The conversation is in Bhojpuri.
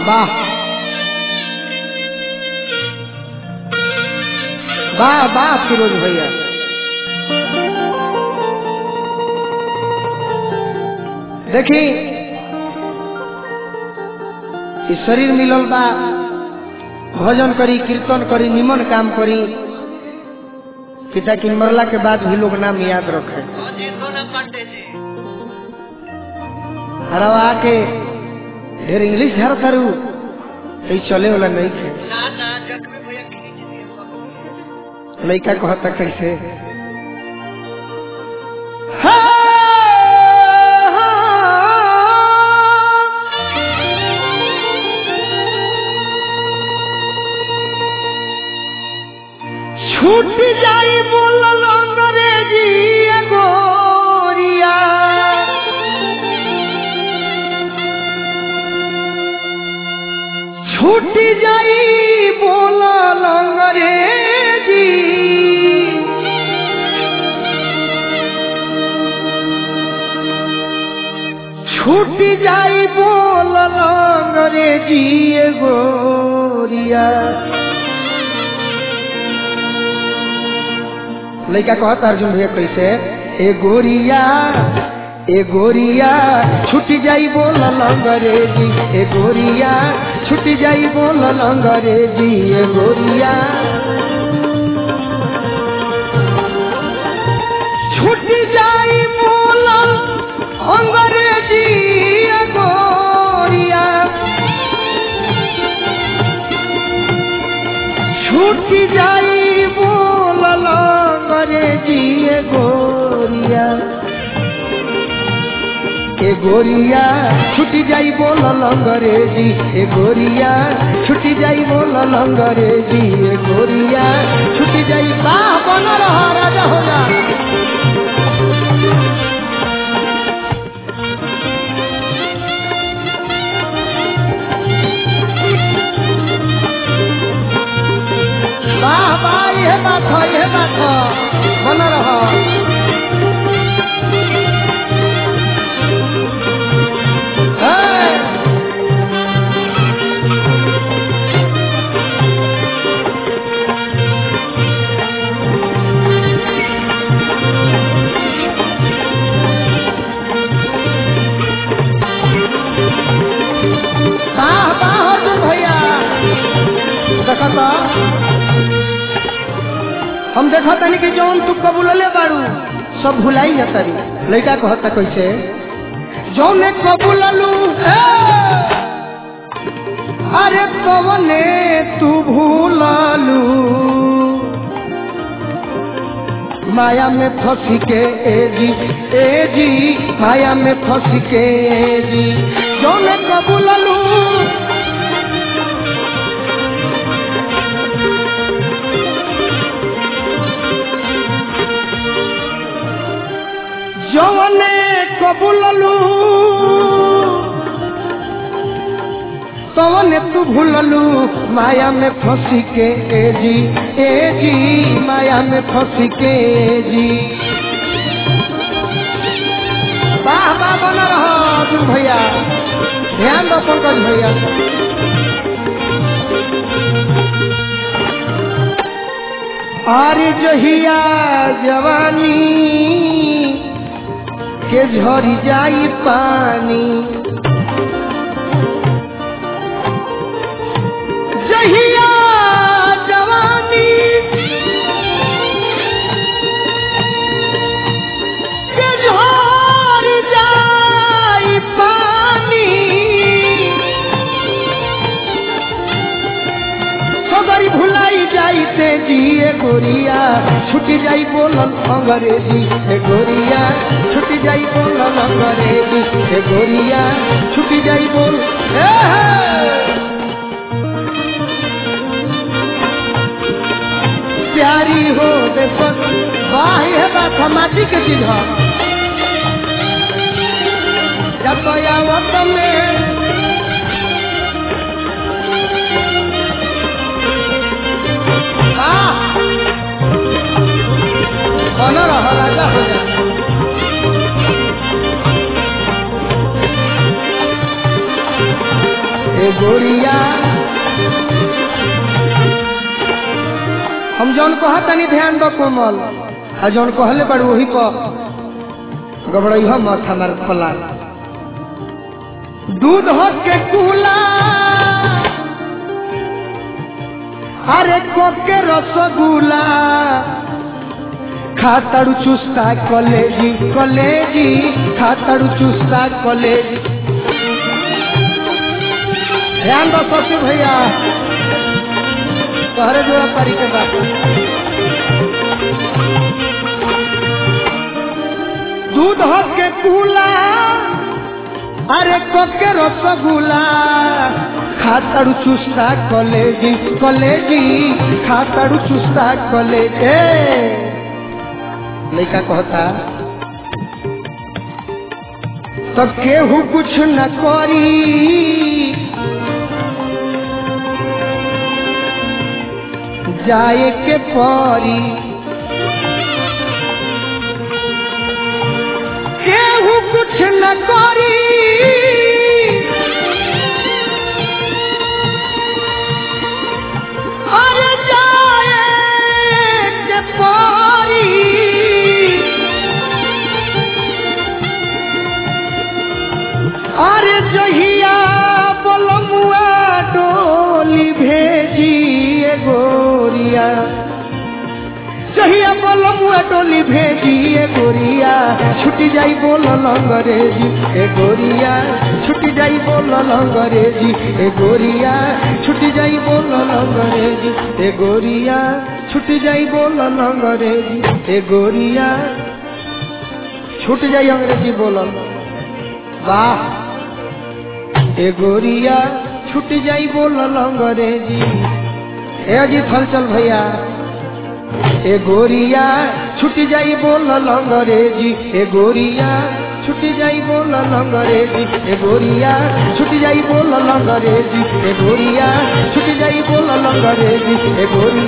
वाह वाह वाह फिरोज भैया देखी ई शरीर मिलल बा भजन करी कीर्तन करी निमन काम करी कि ताकि मरला के बाद भी लोग नाम याद रखे जी सोना पांडे जी हरवा के ढेर इंग्लिश झाड़ करू कहीं चले वाला नहीं थे ना ना जख्मी भैया खींच दिए सब लड़का कहता कैसे छूट जाई बोलल अंग्रेजी गोरिया छूट जाई बोलल अंग्रेजी छूट जाई बोलल अंग्रेजी गोरिया लड़का कहता अर्जुन भैया कैसे ए गोरिया ए गोरिया छुट जाई बोलल अंग्रेजी ए गोरिया छुट जाई बोलल अंग्रेजी ए गोरिया छुट जाई बोलल अंग्रेजी ए गोरिया छूट जाई बोलल अंग्रेजी ए गोरिया ए गोरिया छुट जाई बोलल अंग्रेजी ए गोरिया छुट जाई बोलल अंग्रेजी ए गोरिया छुट जाई बाह बन रहा राजा हो जा वाह वाह ये बात है ये बात है बन रहा है। वाह वाह अर्जुन भैया देखता हम देखा तनी कि जौन तू कबूलले बाड़ू सब भुलाई जा तारी लड़का कहता कैसे जौने कबूललू ए, अरे कवने तू भूललू माया में फंस के ए जी ए जी माया में फंस के ए जी जौने कबूललू जौने कबूललू तवने तू भूललू माया में फंसी के ए जी ए जी माया में फंसी के ए जी वाह वाह बना रहो अर्जुन भैया ध्यान दो पंकज भैया आरे जहिया जवानी के झरी जाई पानी जहिया जवानी के झरी जाई पानी सगरी भुलाई जाइते जिए गोरिया छुट जाई बोलल अंग्रेजी ए गोरिया छुट जाई बोलल अंग्रेजी ए गोरिया छुट जाई बोल ए हे। प्यारी हो दे बस वाह ये बात माटी के चीज है जब आवत में आह! बन रह राजा हो जा ए ए गोरिया हम जौन कहा तनी ध्यान दो कोमल आ जौन कहले बड़ वही पर गबड़ई हम मत हमार फला दूध हो के कूला अरे कोके रसगुल्ला खाताड़ू चुस्ता कलेजी कलेजी खाताड़ू चुस्ता कलेजी ध्यान दो ससुर भैया तोहरे जोड़ा पारी के बात दूध हो के कूला अरे कोके रसगुल्ला खाताड़ू चुस्ता कलेजी कलेजी खाताड़ू चुस्ता कलेजी लड़का कहता तो केहू कुछ न करी जाए के परी केहू कुछ न करी अरे जाए के परी अरे जहिया बोलमुआ डोली भेजी ए गोरिया जहिया बोलमुआ डोली भेजी ए गोरिया छुटी जाई बोल लंगरेजी ए गोरिया छुटी जाई बोल लंगरेजी ए गोरिया छुटी जाई बोल लंगरेजी ए गोरिया छुटी जाई बोल लंगरेजी ए गोरिया छूट जाई अंग्रेजी बोलल वाह ए गोरिया छूट जाई बोलल अंग्रेजी ए अजी थल चल भैया ए गोरिया छूट जाई बोलल अंग्रेजी ए गोरिया छूट जाई बोलल अंग्रेजी ए गोरिया छूट जाई बोलल अंग्रेजी ए गोरिया छूट जाई बोलल अंग्रेजी ए गोरिया